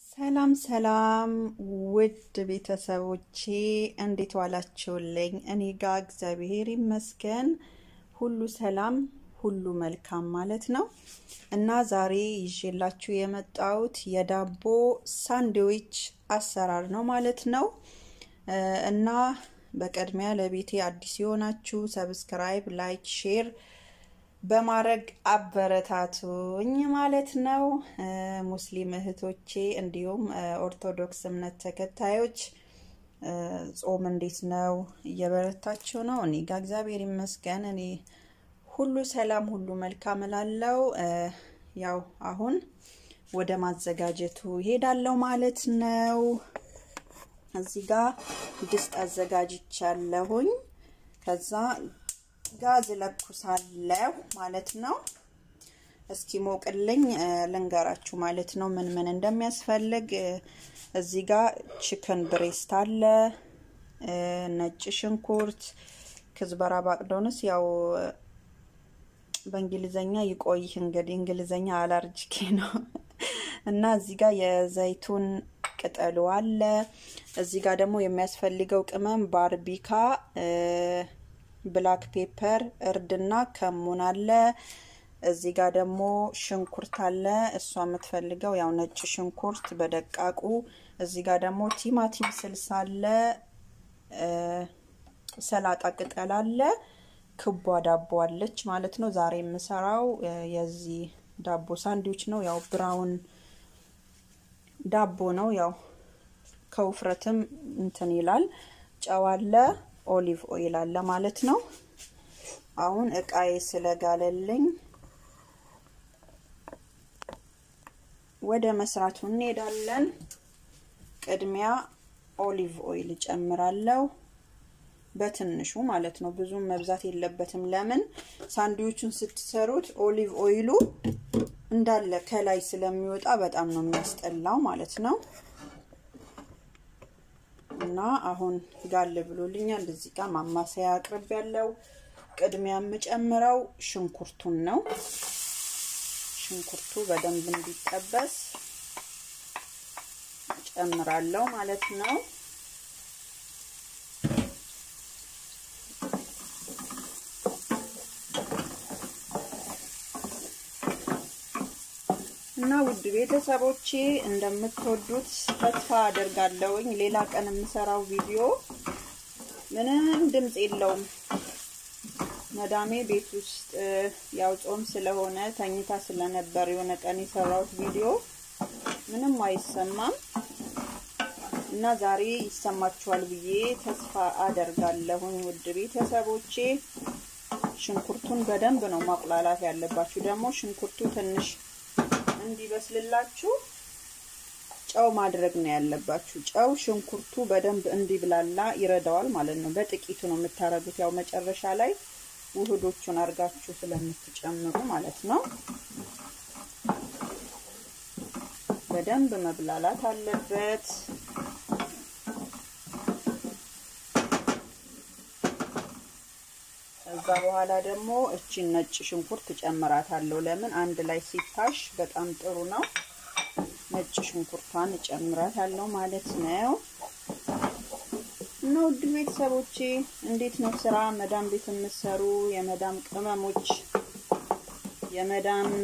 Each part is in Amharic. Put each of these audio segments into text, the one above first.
ሰላም ሰላም ውድ ቤተሰቦቼ እንዴት ዋላችሁልኝ? እኔ ጋ እግዚአብሔር ይመስገን ሁሉ ሰላም፣ ሁሉ መልካም ማለት ነው። እና ዛሬ ይዤላችሁ የመጣሁት የዳቦ ሳንድዊች አሰራር ነው ማለት ነው። እና በቅድሚያ ለቤቴ አዲስ የሆናችሁ ሰብስክራይብ፣ ላይክ፣ ሼር በማድረግ አበረታቱኝ ማለት ነው። ሙስሊም እህቶቼ እንዲሁም ኦርቶዶክስ እምነት ተከታዮች ጾም እንዴት ነው? እየበረታችሁ ነው? እኔ ጋ እግዚአብሔር ይመስገን እኔ ሁሉ ሰላም፣ ሁሉ መልካም እላለው። ያው አሁን ወደ ማዘጋጀቱ ይሄዳለው ማለት ነው። እዚህ ጋር ድስት አዘጋጅቻለሁኝ። ከዛ ጋዝ ለኩሳለሁ ማለት ነው። እስኪ ሞቅልኝ ልንገራችሁ ማለት ነው ምን ምን እንደሚያስፈልግ። እዚህ ጋር ቺክን ብሬስት አለ፣ ነጭ ሽንኩርት፣ ክዝበራ፣ ባቅዶንስ ያው በእንግሊዘኛ ይቆይ እንግዲህ እንግሊዘኛ አላርጅኬ ነው እና እዚህ ጋር የዘይቱን ቅጠሉ አለ። እዚህ ጋር ደግሞ የሚያስፈልገው ቅመም ባርቢካ ብላክ ፔፐር እርድና ከሙን አለ። እዚህ ጋር ደግሞ ሽንኩርት አለ። እሷ የምትፈልገው ያው ነጭ ሽንኩርት በደቃቁ። እዚህ ጋር ደግሞ ቲማቲም ስልስ አለ። ሰላጣ ቅጠል አለ። ክቧ ዳቦ አለች ማለት ነው። ዛሬ የምሰራው የዚህ ዳቦ ሳንድዊች ነው። ያው ብራውን ዳቦ ነው። ያው ከውፍረትም እንትን ይላል። ጨው አለ ኦሊቭ ኦይል አለ ማለት ነው። አሁን እቃዬ ስለጋለልኝ ወደ መስራቱ እንሄዳለን። ቅድሚያ ኦሊቭ ኦይል እጨምራለሁ በትንሹ ማለት ነው። ብዙም መብዛት የለበትም። ለምን ሳንድዊቹን ስትሰሩት ኦሊቭ ኦይሉ እንዳለ ከላይ ስለሚወጣ በጣም ነው የሚያስጠላው ማለት ነው። እና አሁን ጋል ብሎልኛል። እዚህ ጋር ማማሰያ አቅርብ ያለው ቅድሚያ የምጨምረው ሽንኩርቱን ነው። ሽንኩርቱ በደንብ እንዲጠበስ ጨምራለሁ ማለት ነው። እና ውድ ቤተሰቦቼ እንደምትወዱት ተስፋ አደርጋለሁኝ። ሌላ ቀን የምሰራው ቪዲዮ ምንም ድምፅ የለውም። መዳሜ ቤት ውስጥ ያው ጾም ስለሆነ ተኝታ ስለነበር የሆነ ቀን የሰራሁት ቪዲዮ ምንም አይሰማም እና ዛሬ ይሰማችኋል ብዬ ተስፋ አደርጋለሁኝ ውድ ቤተሰቦቼ። ሽንኩርቱን በደንብ ነው ማቁላላት ያለባችሁ። ደግሞ ሽንኩርቱ ትንሽ እንዲበስልላችሁ ጨው ማድረግ ነው ያለባችሁ። ጨው ሽንኩርቱ በደንብ እንዲብላላ ይረዳዋል ማለት ነው። በጥቂቱ ነው የምታረጉት፣ ያው መጨረሻ ላይ ውህዶቹን አርጋችሁ ስለምትጨምሩ ማለት ነው። በደንብ መብላላት አለበት። ከዛ በኋላ ደግሞ እቺን ነጭ ሽንኩርት እጨምራታለሁ። ለምን አንድ ላይ ሲታሽ በጣም ጥሩ ነው። ነጭ ሽንኩርቷን እጨምራታለሁ ማለት ነው። እና ውድ ቤተሰቦቼ እንዴት ነው ስራ? መዳም ቤት የምትሰሩ የመዳም ቅመሞች፣ የመዳም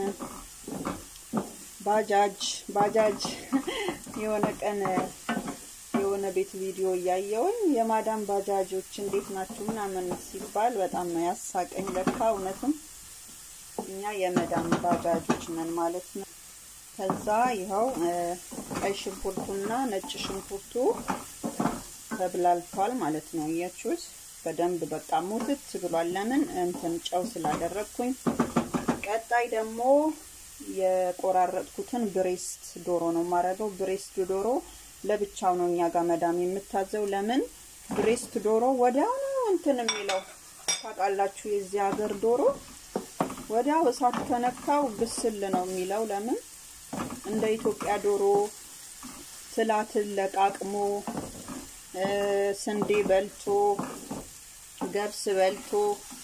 ባጃጅ ባጃጅ የሆነ ቀን የሆነ ቤት ቪዲዮ እያየውኝ የማዳም ባጃጆች እንዴት ናችሁ ምናምን ሲባል በጣም ነው ያሳቀኝ። ለካ እውነትም እኛ የመዳም ባጃጆች ነን ማለት ነው። ከዛ ይኸው ቀይ ሽንኩርቱና ነጭ ሽንኩርቱ ተብላልቷል ማለት ነው። እያችሁት በደንብ በቃ ሙትት ብሏል። ለምን እንትን ጨው ስላደረግኩኝ። ቀጣይ ደግሞ የቆራረጥኩትን ብሬስት ዶሮ ነው የማደርገው። ብሬስት ዶሮ ለብቻው ነው እኛ ጋር መዳም የምታዘው። ለምን ብሬስት ዶሮ ወዲያው ነው እንትን የሚለው ታውቃላችሁ። የዚህ ሀገር ዶሮ ወዲያው እሳት ከነካው ብስል ነው የሚለው። ለምን እንደ ኢትዮጵያ ዶሮ ትላትል ለቃቅሞ ስንዴ በልቶ ገብስ በልቶ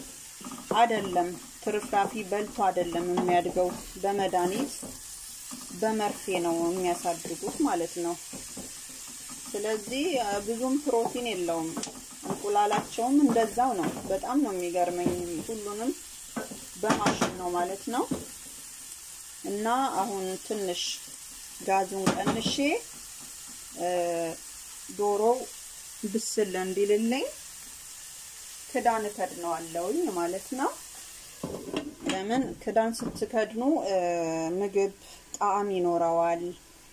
አይደለም፣ ትርፍራፊ በልቶ አይደለም የሚያድገው በመድኃኒት በመርፌ ነው የሚያሳድጉት ማለት ነው። ስለዚህ ብዙም ፕሮቲን የለውም። እንቁላላቸውም እንደዛው ነው። በጣም ነው የሚገርመኝ። ሁሉንም በማሽን ነው ማለት ነው። እና አሁን ትንሽ ጋዙን ቀንሼ ዶሮው ብስል እንዲልልኝ ክዳን እከድነዋለሁኝ ማለት ነው። ለምን ክዳን ስትከድኑ ምግብ ጣዕም ይኖረዋል።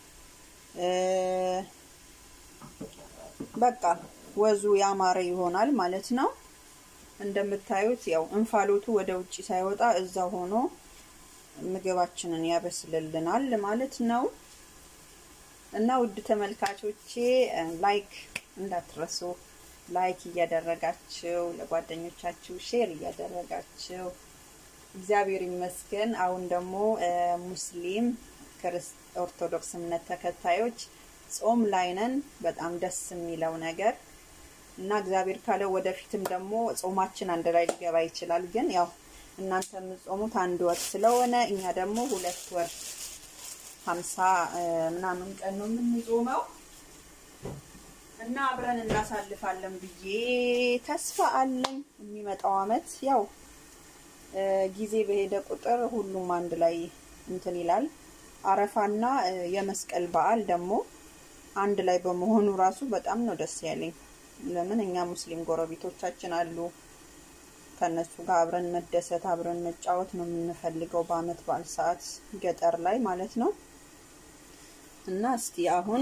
በቃ ወዙ ያማረ ይሆናል ማለት ነው። እንደምታዩት ያው እንፋሎቱ ወደ ውጭ ሳይወጣ እዛ ሆኖ ምግባችንን ያበስልልናል ማለት ነው። እና ውድ ተመልካቾቼ ላይክ እንዳትረሱ፣ ላይክ እያደረጋችሁ ለጓደኞቻችሁ ሼር እያደረጋችሁ እግዚአብሔር ይመስገን። አሁን ደግሞ ሙስሊም ኦርቶዶክስ እምነት ተከታዮች ጾም ላይ ነን። በጣም ደስ የሚለው ነገር እና እግዚአብሔር ካለው ወደፊትም ደግሞ ጾማችን አንድ ላይ ሊገባ ይችላል። ግን ያው እናንተ የምትጾሙት አንድ ወር ስለሆነ እኛ ደግሞ ሁለት ወር ሀምሳ ምናምን ቀን ነው የምንጾመው እና አብረን እናሳልፋለን ብዬ ተስፋ አለኝ። የሚመጣው አመት ያው ጊዜ በሄደ ቁጥር ሁሉም አንድ ላይ እንትን ይላል። አረፋና የመስቀል በዓል ደግሞ አንድ ላይ በመሆኑ ራሱ በጣም ነው ደስ ያለኝ። ለምን እኛ ሙስሊም ጎረቤቶቻችን አሉ። ከነሱ ጋር አብረን መደሰት አብረን መጫወት ነው የምንፈልገው በአመት በዓል ሰዓት ገጠር ላይ ማለት ነው። እና እስቲ አሁን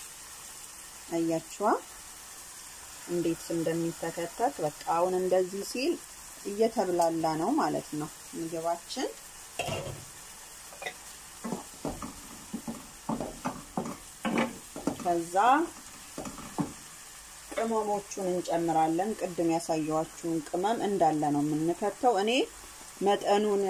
አያችዋ እንዴት እንደሚተከተት በቃ አሁን እንደዚህ ሲል እየተብላላ ነው ማለት ነው ምግባችን። ከዛ ቅመሞቹን እንጨምራለን። ቅድም ያሳየዋችሁን ቅመም እንዳለ ነው የምንከተው። እኔ መጠኑን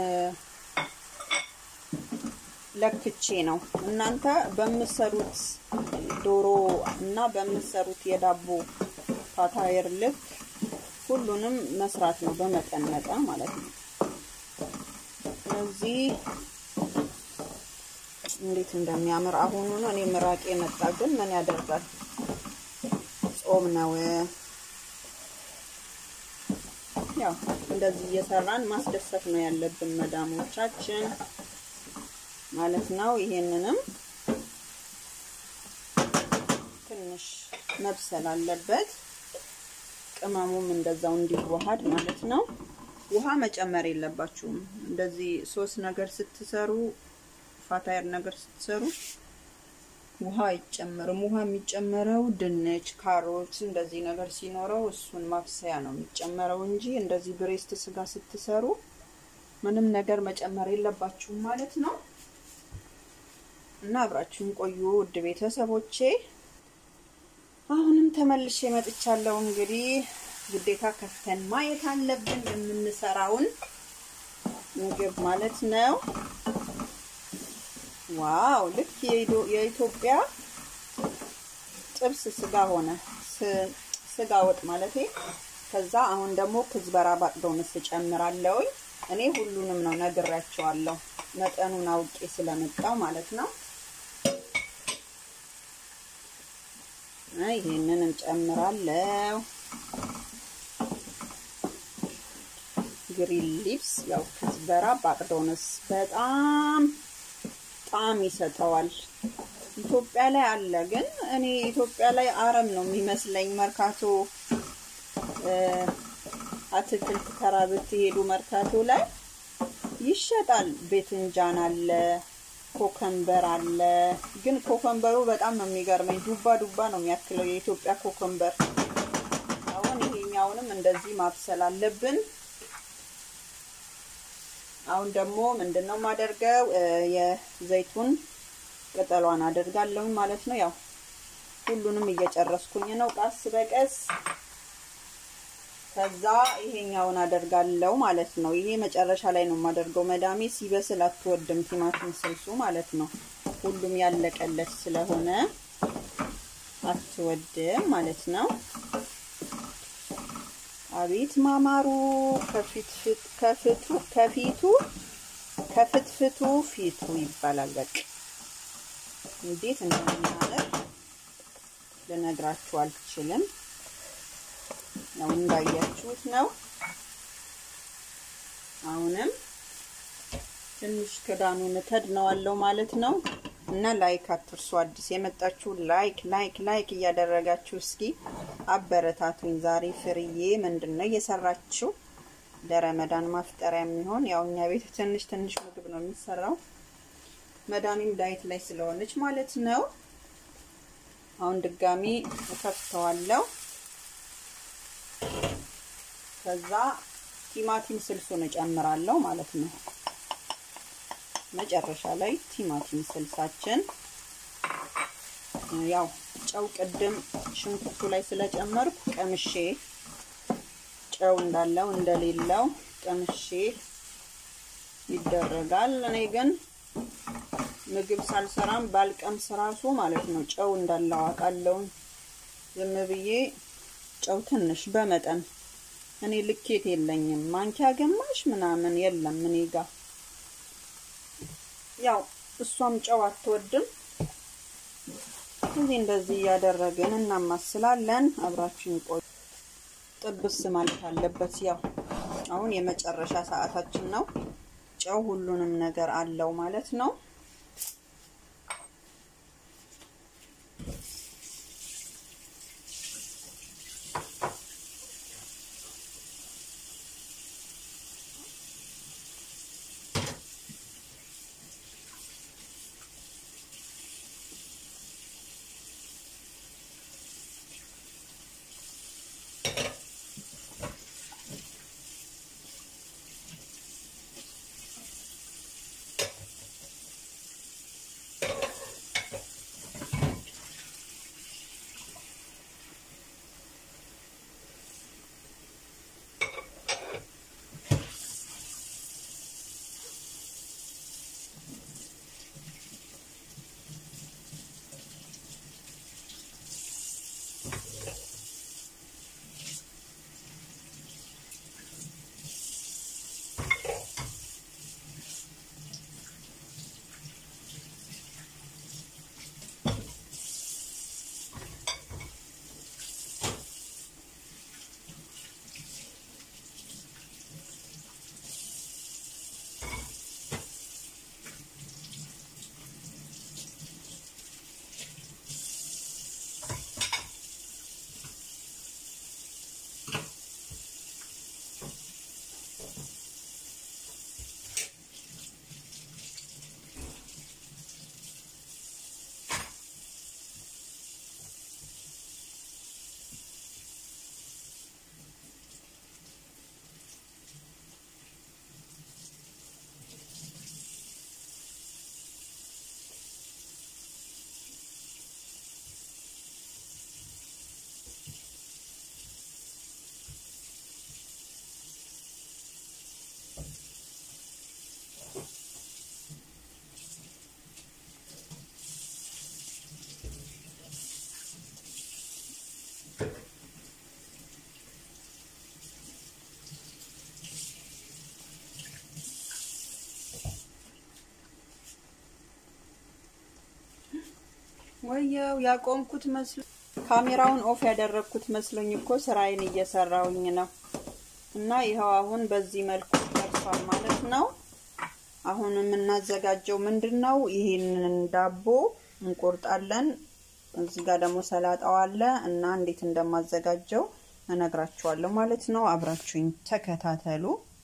ለክቼ ነው። እናንተ በምሰሩት ዶሮ እና በምሰሩት የዳቦ ፓታየር ልክ ሁሉንም መስራት ነው፣ በመጠን መጠን ማለት ነው። ስለዚህ እንዴት እንደሚያምር አሁኑ ነው። እኔ ምራቄ መጣ፣ ግን ምን ያደርጋል ጾም ነው። ያው እንደዚህ እየሰራን ማስደሰት ነው ያለብን መዳሞቻችን ማለት ነው። ይሄንንም ትንሽ መብሰል አለበት። ቅመሙም እንደዛው እንዲዋሃድ ማለት ነው። ውሃ መጨመር የለባችሁም። እንደዚህ ሶስት ነገር ስትሰሩ ፋታየር ነገር ስትሰሩ ውሃ አይጨመርም። ውሃ የሚጨመረው ድንች፣ ካሮት እንደዚህ ነገር ሲኖረው እሱን ማብሰያ ነው የሚጨመረው እንጂ እንደዚህ ብሬስት ስጋ ስትሰሩ ምንም ነገር መጨመር የለባችሁም ማለት ነው። እና አብራችሁን ቆዩ ውድ ቤተሰቦቼ። አሁንም ተመልሼ መጥቻለሁ። እንግዲህ ግዴታ ከፍተን ማየት አለብን የምንሰራውን ምግብ ማለት ነው። ዋው ልክ የኢትዮጵያ ጥብስ ስጋ ሆነ፣ ስጋ ወጥ ማለቴ። ከዛ አሁን ደግሞ ክዝበራ ባቅዶንስ እጨምራለሁኝ። እኔ ሁሉንም ነው ነግሬያቸዋለሁ፣ መጠኑን አውቄ ስለመጣው ማለት ነው። ይሄንን እንጨምራለሁ። ግሪን ሊፕስ ያው ክዝበራ ባቅዶንስ በጣም ጣዕም ይሰጠዋል። ኢትዮጵያ ላይ አለ፣ ግን እኔ ኢትዮጵያ ላይ አረም ነው የሚመስለኝ። መርካቶ አትክልት ተራ ብትሄዱ መርካቶ ላይ ይሸጣል። ቤትንጃን አለ፣ ኮከምበር አለ። ግን ኮከምበሩ በጣም ነው የሚገርመኝ። ዱባ ዱባ ነው የሚያክለው የኢትዮጵያ ኮከምበር። አሁን ይሄኛውንም እንደዚህ ማብሰል አለብን። አሁን ደግሞ ምንድን ነው የማደርገው? የዘይቱን ቅጠሏን አደርጋለሁ ማለት ነው። ያው ሁሉንም እየጨረስኩኝ ነው ቀስ በቀስ። ከዛ ይሄኛውን አደርጋለሁ ማለት ነው። ይሄ መጨረሻ ላይ ነው የማደርገው። መዳሜ ሲበስል አትወድም ቲማቲም ስልሱ ማለት ነው። ሁሉም ያለቀለት ስለሆነ አትወድም ማለት ነው። አቤት ማማሩ ከፊቱ ከፊቱ ከፍትፍቱ ፊቱ ይባላል። በቃ እንዴት እንደሚያምር ልነግራችሁ አልችልም። ያው እንዳያችሁት ነው። አሁንም ትንሽ ክዳኑን እከድነዋለሁ ማለት ነው። እና ላይክ አትርሱ። አዲስ የመጣችሁ ላይክ ላይክ ላይክ እያደረጋችሁ እስኪ አበረታቱኝ። ዛሬ ፍርዬ ምንድን ነው እየሰራችሁ ለረመዳን ማፍጠሪያ የሚሆን ያው እኛ ቤት ትንሽ ትንሽ ምግብ ነው የሚሰራው። መዳኒም ዳይት ላይ ስለሆነች ማለት ነው። አሁን ድጋሚ እከፍተዋለሁ። ከዛ ቲማቲም ስልሱን እጨምራለሁ ማለት ነው። መጨረሻ ላይ ቲማቲም ስልሳችን ያው ጨው ቅድም ሽንኩርቱ ላይ ስለጨመርኩ ቀምሼ ጨው እንዳለው እንደሌለው ቀምሼ ይደረጋል። እኔ ግን ምግብ ሳልሰራም ባልቀምስ ራሱ ማለት ነው ጨው እንዳለው አውቃለሁ። ዝም ብዬ ጨው ትንሽ በመጠን እኔ ልኬት የለኝም። ማንኪያ ግማሽ ምናምን የለም እኔ ጋር ያው እሷም ጨው አትወድም። እዚህ እንደዚህ እያደረግን እናማስላለን። አብራችን ቆይ። ጥብስ ማለት አለበት። ያው አሁን የመጨረሻ ሰዓታችን ነው። ጨው ሁሉንም ነገር አለው ማለት ነው። ወየው ያቆምኩት መስሎ ካሜራውን ኦፍ ያደረግኩት መስሎኝ እኮ ስራዬን እየሰራውኝ ነው። እና ይኸው አሁን በዚህ መልኩ ደርሷል ማለት ነው። አሁን የምናዘጋጀው ምንድን ነው? ይህንን ዳቦ እንቆርጣለን። እዚህ ጋር ደግሞ ሰላጣው አለ እና እንዴት እንደማዘጋጀው እነግራችኋለሁ ማለት ነው። አብራችሁኝ ተከታተሉ።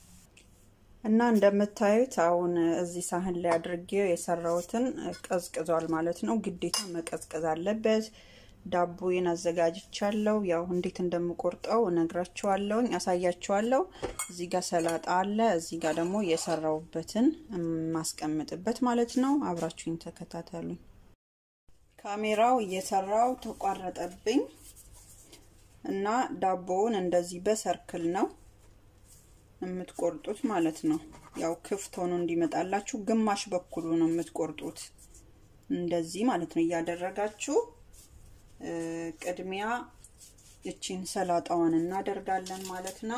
እና እንደምታዩት አሁን እዚህ ሳህን ላይ አድርጌው የሰራሁትን ቀዝቅዟል ማለት ነው። ግዴታ መቀዝቀዝ አለበት። ዳቦዬን አዘጋጅቻለሁ። ያው እንዴት እንደምቆርጠው እነግራችኋለሁኝ፣ አሳያችኋለሁ። እዚህ ጋር ሰላጣ አለ፣ እዚህ ጋር ደግሞ የሰራሁበትን የማስቀምጥበት ማለት ነው። አብራችሁኝ ተከታተሉኝ። ካሜራው እየሰራው ተቋረጠብኝ እና ዳቦውን እንደዚህ በሰርክል ነው የምትቆርጡት ማለት ነው። ያው ክፍት ሆኖ እንዲመጣላችሁ ግማሽ በኩሉ ነው የምትቆርጡት እንደዚህ ማለት ነው እያደረጋችሁ ቅድሚያ እቺን ሰላጣዋን እናደርጋለን ማለት ነው።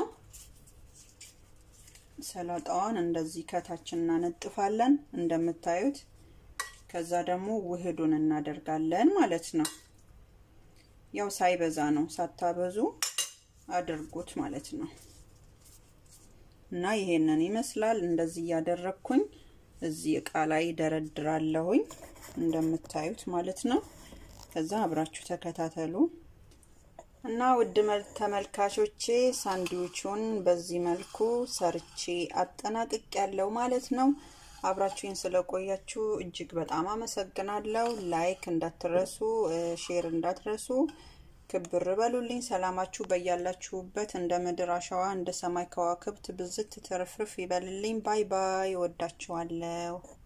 ሰላጣዋን እንደዚህ ከታች እናነጥፋለን እንደምታዩት። ከዛ ደግሞ ውህዱን እናደርጋለን ማለት ነው። ያው ሳይበዛ ነው፣ ሳታበዙ አድርጉት ማለት ነው። እና ይሄንን ይመስላል። እንደዚህ እያደረግኩኝ እዚህ እቃ ላይ ደረድራለሁኝ እንደምታዩት ማለት ነው። ከዛ አብራችሁ ተከታተሉ እና ውድ ተመልካቾቼ ሳንድዊቹን በዚህ መልኩ ሰርቼ አጠናቅቅ ያለው ማለት ነው። አብራችሁኝ ስለቆያችሁ እጅግ በጣም አመሰግናለሁ። ላይክ እንዳትረሱ፣ ሼር እንዳትረሱ። ክብር በሉልኝ። ሰላማችሁ በያላችሁበት እንደ ምድር አሸዋ እንደ ሰማይ ከዋክብት ብዝት ትርፍርፍ ይበልልኝ። ባይ ባይ። ወዳችኋለሁ።